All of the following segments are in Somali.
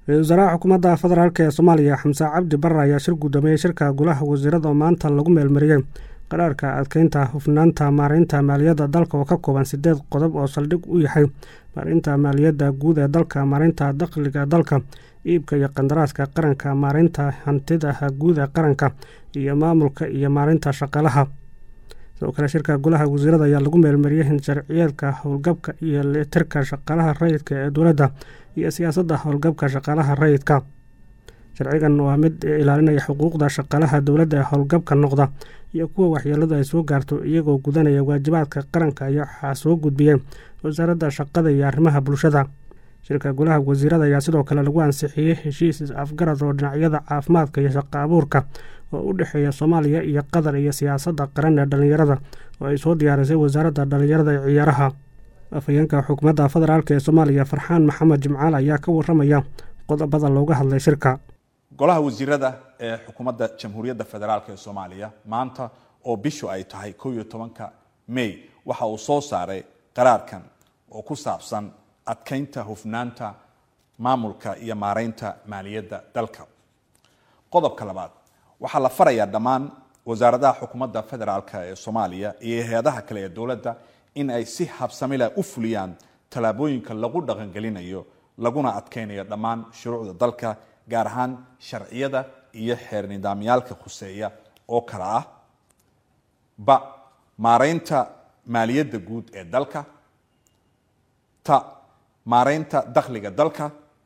ra-isul wasaaraha xukuumadda federaalk ee soomaaliya xamse cabdi barre ayaa shir guddoomiye shirka golaha wasiirada oo maanta lagu meelmariyey qaraarka adkeynta hufnaanta maareynta maaliyadda dalka oo ka kooban sideed qodob oo saldhig u yahay maareynta maaliyadda guud ee dalka maareynta dakhliga dalka iibka iyo qandaraaska qaranka maareynta hantida guud ee qaranka iyo maamulka iyo maareynta shaqaalaha sidoo kale shirka golaha wasiirada ayaa lagu meelmariyey in sharciyeedka howlgabka iyo leetirka shaqaalaha rayidka ee dowladda iyo siyaasadda howlgabka shaqaalaha rayidka sharcigan waa mid ilaalinaya xuquuqda shaqaalaha dowladda ee howlgabka noqda iyo kuwa waxyeeladu ay soo gaarto iyagoo gudanaya waajibaadka qaranka iyo waxaa soo gudbiyeen wasaaradda shaqada iyo arrimaha bulshada shirka golaha wasiirada ayaa sidoo kale lagu ansixiyey heshiis afgarad oo dhinacyada caafimaadka iyo shaqo abuurka oo u dhexeeya soomaaliya iyo qatar iyo siyaasadda qaran ee dhallinyarada oo ay soo diyaarisay wasaaradda dhallinyarada ee ciyaaraha afhayeenka xukuumadda federaalk ee soomaaliya farxaan maxamed jimcaal ayaa ka waramaya qodobada looga hadlay shirka golaha wasiirada ee xukuumadda jamhuuriyadda federaalk ee soomaaliya maanta oo bishu ay tahay kow iyo tobanka may waxa uu soo saaray qaraarkan oo ku saabsan adkeynta hufnaanta maamulka iyo maareynta maaliyadda dalka qodobka labaad waxaa la farayaa dhammaan wasaaradaha xukuumadda federaalk ee soomaaliya iyo hay-adaha kale ee dowladda in ay si habsamila u fuliyaan tallaabooyinka lagu dhaqangelinayo laguna adkeynayo dhammaan shuruucda dalka gaar ahaan sharciyada iyo xeer nidaamyaalka khuseeya oo kale ah ba maareynta maaliyadda guud ee dalka ta maareynta dakhliga dalka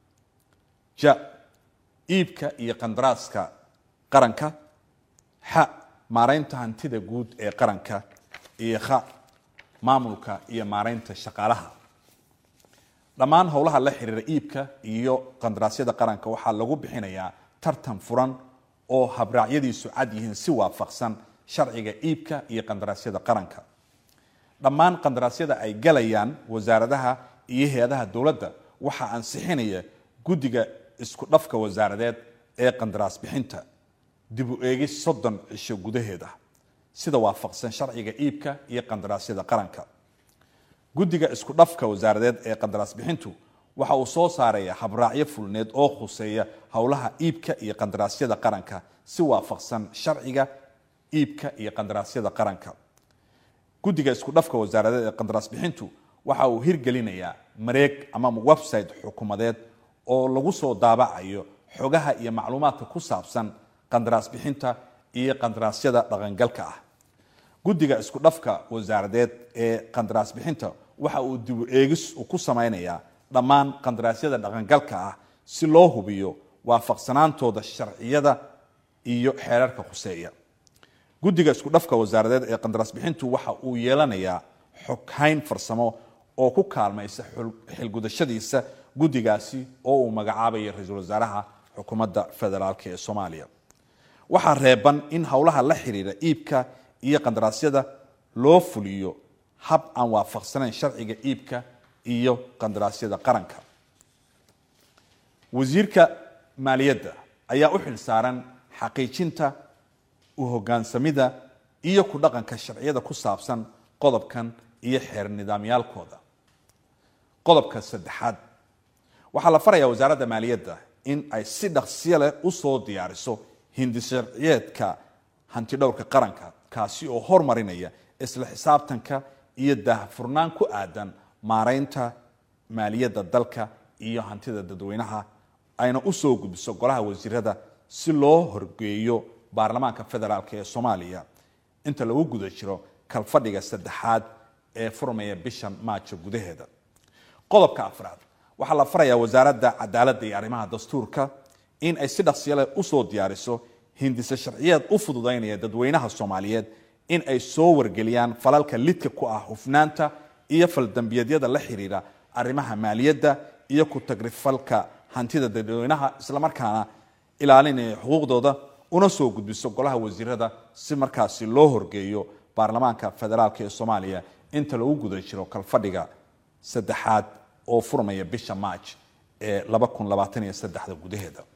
ja iibka iyo qandaraaska qaranka xa maareynta hantida guud ee qaranka iyo kha maamulka iyo maareynta shaqaalaha dhammaan howlaha la xiriira iibka iyo qandaraasyada qaranka waxaa lagu bixinayaa tartan furan oo habraacyadiisu cad yihiin si waafaqsan sharciga iibka iyo qandaraasyada qaranka dhammaan qandaraasyada ay galayaan wasaaradaha iyo hay-adaha dowladda waxaa ansixinaya guddiga isku dhafka wasaaradeed ee qandaraas bixinta dib u eegis soddon cisho gudaheeda sida waafaqsan sharciga iibka iyo qandaraasyada qaranka guddiga isku dhafka wasaaradeed ee qandaraas bixintu waxa uu soo saaraya habraacyo fulneed oo khuseeya howlaha iibka iyo qandaraasyada qaranka si waafaqsan sharciga iibka iyo qandaraasyada qaranka guddiga isku dhafka wasaaradeed ee qandaraas bixintu waxa uu hirgelinayaa mareeg ama website xukuumadeed oo lagu soo daabacayo xogaha iyo macluumaadka ku saabsan qandaraas bixinta iyo qandaraasyada dhaqangalka ah guddiga isku dhafka wasaaradeed ee qandaraas bixinta waxa uu dibu eegis uu ku samaynayaa dhammaan qandaraasyada dhaqangalka ah si loo hubiyo waafaqsanaantooda sharciyada iyo xeerarka khuseeya guddiga isku dhafka wasaaradeed ee qandaraas bixintu waxa uu yeelanayaa xoghayn farsamo oo ku kaalmaysa xilgudashadiisa guddigaasi oo uu magacaabaya ra-iisul wasaaraha xukuumadda federaalk ee soomaaliya waxaa reeban in howlaha la xiriira iibka iyo qandaraasyada loo fuliyo hab aan waafaqsanayn sharciga iibka iyo qandaraasyada qaranka wasiirka maaliyadda ayaa u xil saaran xaqiijinta u hogaansamida iyo ku dhaqanka sharciyada ku saabsan qodobkan iyo xeer nidaamyaalkooda qodobka saddexaad waxaa la farayaa wasaaradda maaliyadda in ay si dhaqsiyo leh usoo diyaariso hindi sharciyeedka hantidhowrka qaranka kaasi oo hormarinaya isla xisaabtanka iyo daahfurnaan ku aadan maareynta maaliyadda dalka iyo hantida dadweynaha ayna usoo gudbiso golaha wasiirada si loo horgeeyo baarlamaanka federaalk ee soomaaliya inta lagu guda jiro kalfadhiga saddexaad ee furmaya bishan maajo gudaheeda qodobka afraad waxaa la farayaa wasaaradda cadaaladda iyo arrimaha dastuurka in ay si dhaqsiyale usoo diyaariso hindise sharciyeed u fududaynaya dadweynaha soomaaliyeed in ay soo wargeliyaan falalka lidka ku ah hufnaanta iyo faldambiyeedyada la xiriira arrimaha maaliyadda iyo ku tagrifalka hantida dadweynaha islamarkaana ilaalinaya xuquuqdooda una soo gudbiso golaha wasiirada si markaasi loo horgeeyo baarlamaanka federaalk ee soomaaliya inta lagu guda jiro kalfadhiga saddexaad oo furmaya bisha maaj ee gudaheeda